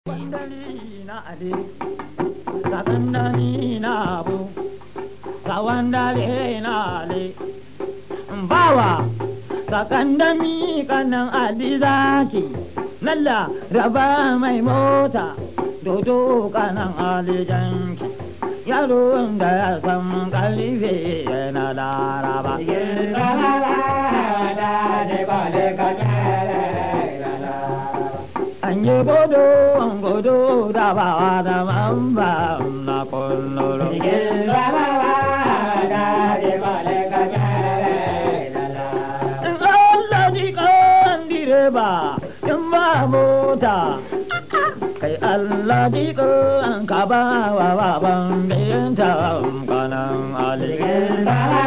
Sakandani na ale, sakandani na abu, sawandare na ale. Bawa, sakandami kanan ali zaki, nalla raba mai mota, dodo kanan ali janki. Yaron da ya san kalife yana laraba. An yi godo, an godo da bawa da mamba na kullum. Allah ji kan direba in ba mota. Kai Allah ji kan ka ba wa baban binta kanan aligin.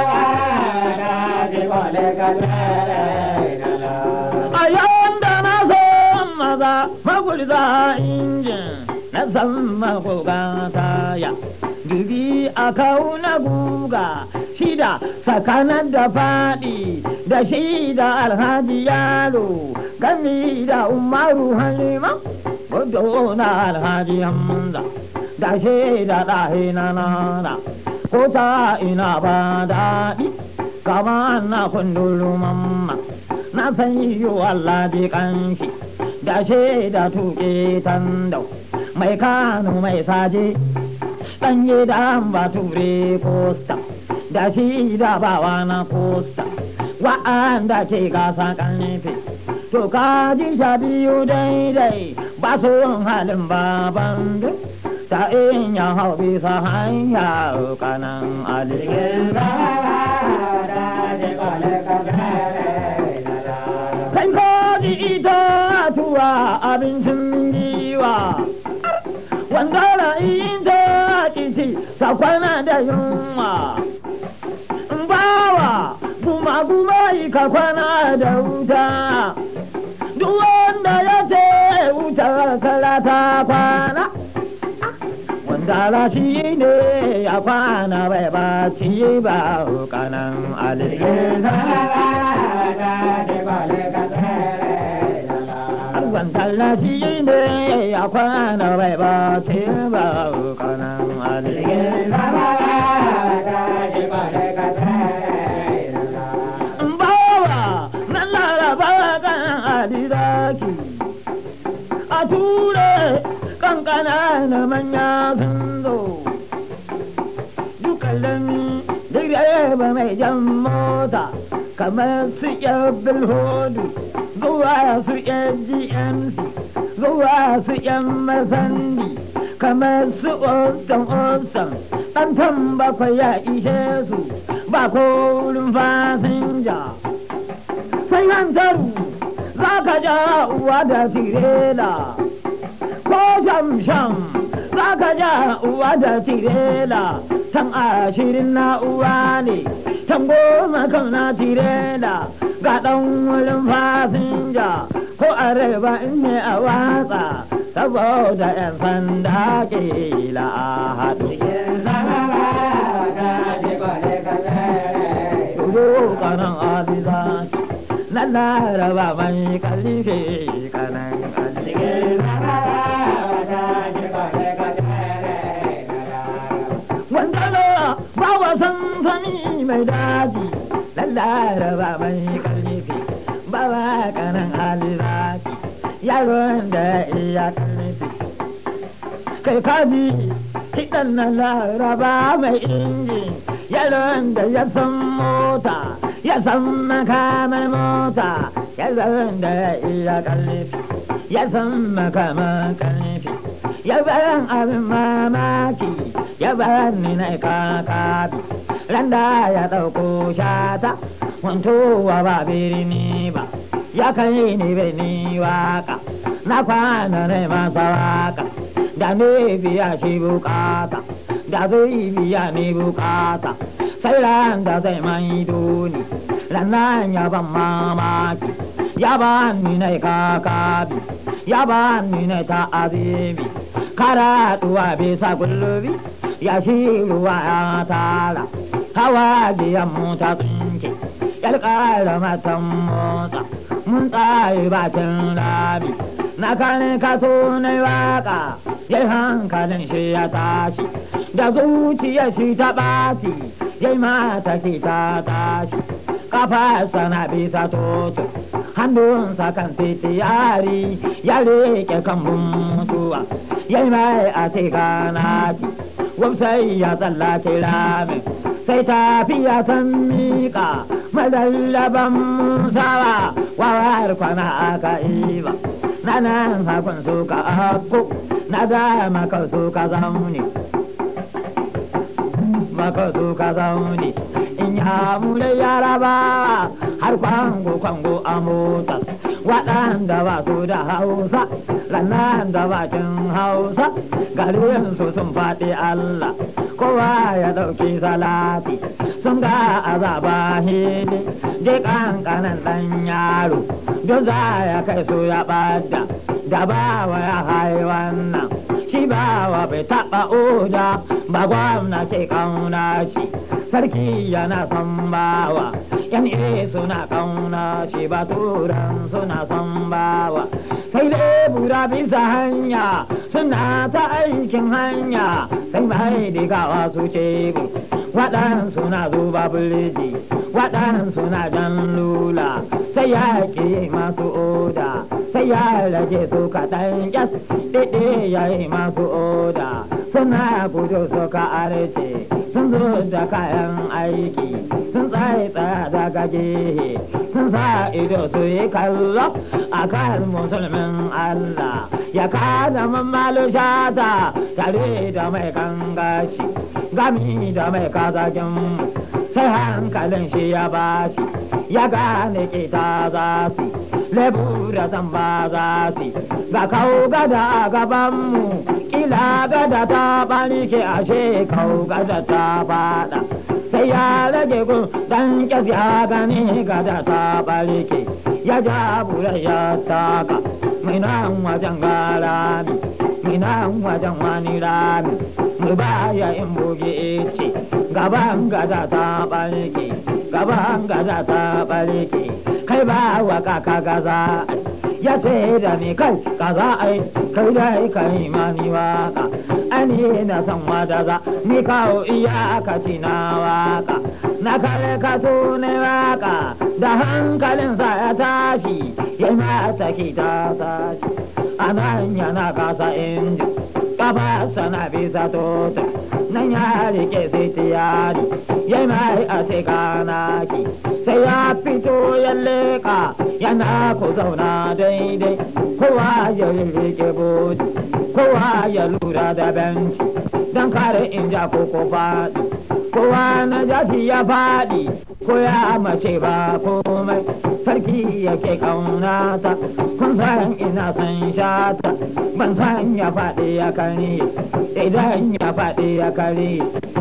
A yanda na san maza magulza injin na san magoga taya. Dubi a kauna guga shida tsakanin da faɗi da shida alhaji yaro gami da umaru halima gudu na alhaji hamza da shida ɗahe na nana ko ta ina ba daɗi kama na kundulu mamma na san yiwu Allah ji kanshi da shida tuke tandau mai kano mai saje ɗanye da bature kosta da shi da bawa na kosta wa'anda ke gasa ƙarfe to ka ji sha biyu daidai ba su halin baban duk ta in ya hau bisa hanya kanan aligin kai ka ji ita tuwa abincin giwa wanda ra'ayin ta kici ta kwana da yunwa bawa guma guma yi ka kwana da wuta duk wanda ya ce wuta kala ta kwana wanda rashi ne ya kwana bai ba ci ba kanan aligin Arwan tallashi ne ya kwana bai ba ce ba kanan aligin bawa nan laraba kan alidaki a ture kankana na manya sun zo dukkalami direba mai jan mota kamar su yan hudu zuwa su yan gmc zuwa su yan masandi kamar su ostan ostan ɗan bakwai ya ishe su ba kolin fasinja sai hantaru za ka ja uwa da tirela ko sham-sham za ka ja uwa da tirela tan ashirin na uwa ne tan goma kan na tirela ga ɗan wurin fasinja ko areba in ne a watsa saboda 'yan sanda kila a haɗu Tudu kanan adiza na laraba mai kalife kanan Wanda ba wasan sani mai daji na laraba mai kalife ba wa kanan alizaki yaron da iya kalife kai kaji kiɗan na laraba mai injin yaron da ya san mota ya san makamar mota yaron da ya iya ƙarfi ya san makamar ƙarfi ya bayan abin mamaki ya bayan ni na kakabi randa ya ɗauko shata wantowa ba birni ba ya kai ni birni waka na kwana ne masa waka da ne biya shi bukata da zai biya ni bukata sai ran da zai mai doni rannan ya ban mamaki ya ba ni na kakabi ya ba ni na ta azimi karatuwa bisa gullubi ya shi ruwa ya tara hawa biyan mota tsinke yar ƙara matan motsa mun tsaye bakin rami na kane ka tunai waka ya hankalin shi ya tashi da zuciya shi ta ɓaci ya mata ki ta tashi kafa sana bisa toto hannunsa kan sitiyari ya rike kan mutuwa ya mai a tikanaki wamsai ya tsallake ramin sai tafiya san miƙa madallaban musawa wawar kwana aka iba na nan hakun suka akko na dama ka suka zaune maka suka zaune in ya mure yarabawa har kwango kwango a motar waɗanda ba su da hausa rannan da bakin hausa garin su sun faɗi allah kowa ya ɗauki salati sun ga azaba hili je ƙanƙanan ɗan yaro don za ya kai su ya ɓada da bawa ya hai wannan shi bawa bai taɓa oda ba gwamna ke kauna shi sarki yana son bawa yan suna kauna shi ba turan suna son bawa sai lebura bisa hanya suna ta aikin hanya sai mai digawa su ce waɗansu na zuba birji waɗansu na jan lula sai ya ƙi masu oda sai ya rage su kaɗan ƙyas ɗiɗi ya yi masu oda suna gudu suka arce sun zo da kayan aiki sun tsaye tsaya daga gehe sun sa ido su yi kallo a kan musulmin Allah ya kada mamalo shata tare da mai kangashi gami da mai kazakin sai hankalin shi ya bashi ya gane kita za su lebura zan ba za su ga kau gada a gabanmu kila gada ta bani ke ashe kau gada ta fada sai ya rage gun dan kyas ya gani gada ta barke ya ja bura ya taka mai nan wajen garami mai nan wajen wani rami mu baya in buge ce gaban gada ta barke gaban gada ta barke kai ba wa kaka gaza ya ce da ni kai kaza ai kai dai kai mani waka ani na san wada za ni kawo iyakaci na waka na kare ka tune waka da hankalinsa ya tashi ya mata ki ta tashi a nan yana kasa inji kafa sana bisa tota nan ya rike sai tiyari ya mai a sai kanaki sai ya fito ya leka yana ku zauna daidai kowa ya rike bodi kowa ya lura da benci don kare in ja koko faɗi kowa na jashi ya faɗi ko ya mace ba komai sarki yake kaunata kun san ina san shata ban san ya faɗi ya kare idan ya faɗi ya kare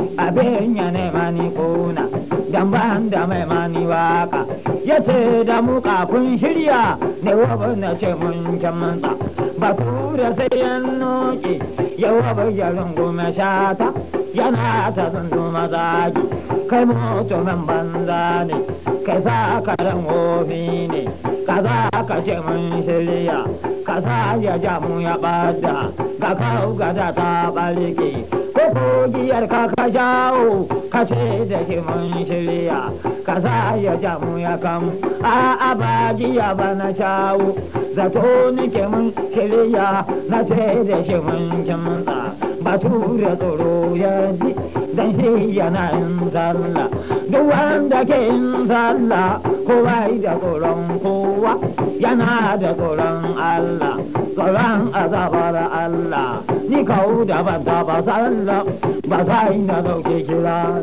abin ya nema ni kuna dan ban da mai mani waka ya ce da mu kafin shirya ne wa na ce mun kyamanta bature sai ya noke yawa bayyarin goma shata yana ta zunduma zagi kai mutumin banza ne kai sa karen wofi ne ka za ka ce mun shirya ka sa ya ja mu ya bada ga kawo gada ta balike ko kogiyar ka ka shawo ka ce da shi mun shirya ka sa ya ja mu ya kam a abajiya ba na shawo zato nike mun shirya na ce da shi mun kimtsa bature tsoro ya ji dan shi yana yin sallah duk wanda ke yin sallah kowa da tsoron kowa yana da tsoron Allah tsoron azabar Allah ni kawo da ban taba sallah ba sai na dauke kira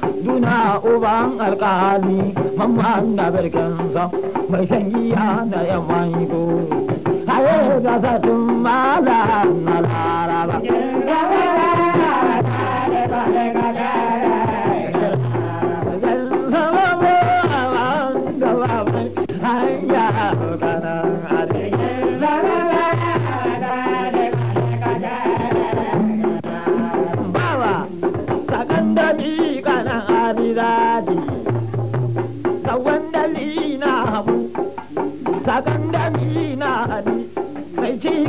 duna uban alkali mamman da birkinsa mai sanyiya na yamman ko haye da satun mala na laraba sakan da na ali mai ci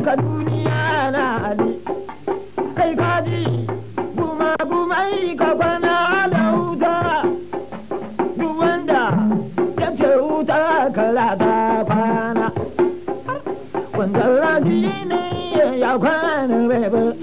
kwana wanda rashi ne ya kwana bai ba